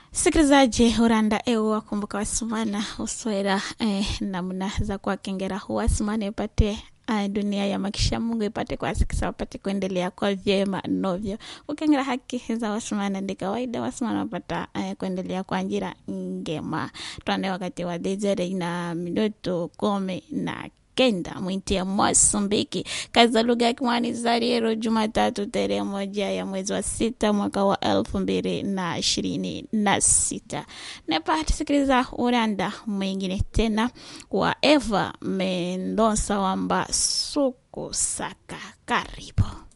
sikilizaji uranda eu wakumbuka wasumana uswera eh, namna za kuwakengera wasumana ipate uh, dunia ya makisha mungu ipate kuwasikisa wapate kuendelea kwa vyema novyo ukengera haki za wasumana ndi kawaida wasumana wapata uh, kuendelea kwa njira ngema twande wakati wa dezere na minuto kumi na kenda mwinti ya Mozambiki. Kazi za lugha ya Kimwani Zariero, Jumatatu tarehe moja ya mwezi wa sita mwaka wa elfu mbili na ishirini na sita. Nepata sikiliza uranda mwingine tena wa Eva Mendonsa wamba suku saka karibu